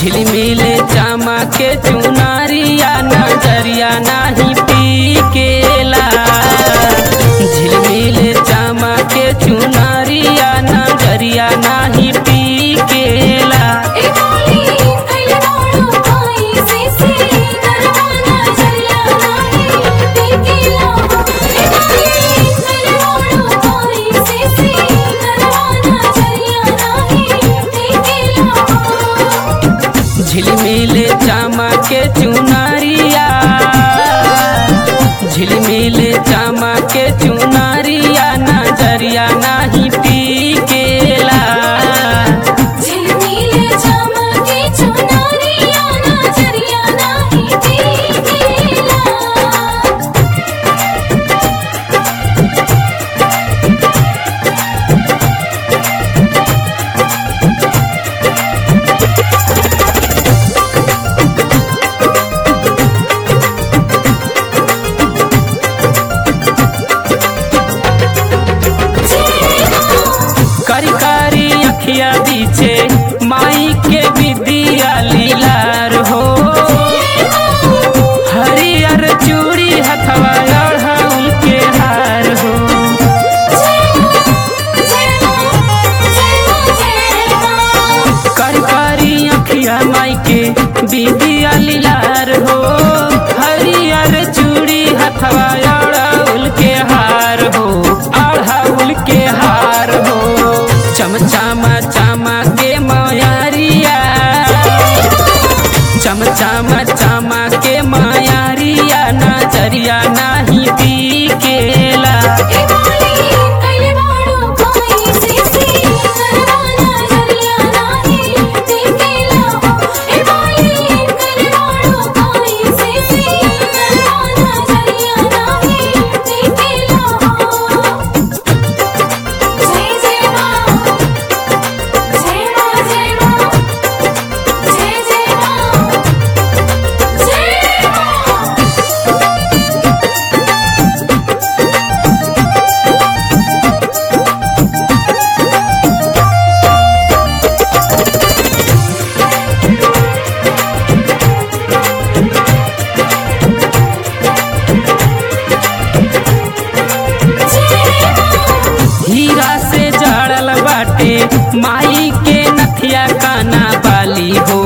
झिलमिले चामा के चुनारिया नजरिया नाही टीकेला झिलमिले चामा के चुनारिया नजरिया नाही टीकेला ए बोली कैले बाड़ू कोई से से दरवाना चलिया नाही टिकेला ए बोली कैले बाड़ू कोई से से दरवाना चलिया नाही टिकेला झिलमिले चामा के चुनारिया झिलमिले चामा के चुनारिया नजरिया नाही टीकेला झिलमिले चमके चुनरिया नजरिया नाही टिकेला करी करी अखिया बीचे माई के विदिया लीलार हो हरियर चूड़ी हथवा अढ़ौल के हार हो करी करी अखिया माई के विदिया लीलार हो हरियर चूड़ी हथवा अढ़ौल के हार हो अढ़ौल के हार हो चमचामा चामा के मयारिया चमचामा चामा के मायारिया नजरिया नाही टीकेला हीरा से जड़ल बाटे माई के नथिया काना बाली हो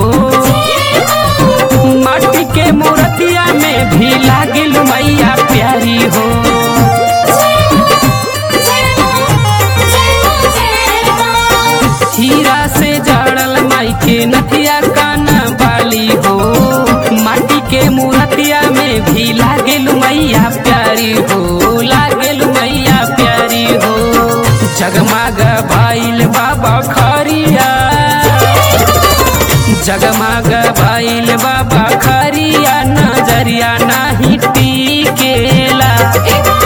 माटी के मूर्तिया में भी लागिल मैया प्यारी हो हीरा से जड़ल माई के नथिया काना बाली हो माटी के मूर्तिया में भी लागिल मैया प्यारी हो लागिल मैया प्यारी हो जगमग भाइल बाबा खरिया जगमग भाइल बाबा खरिया नजरिया नाही टीकेला ए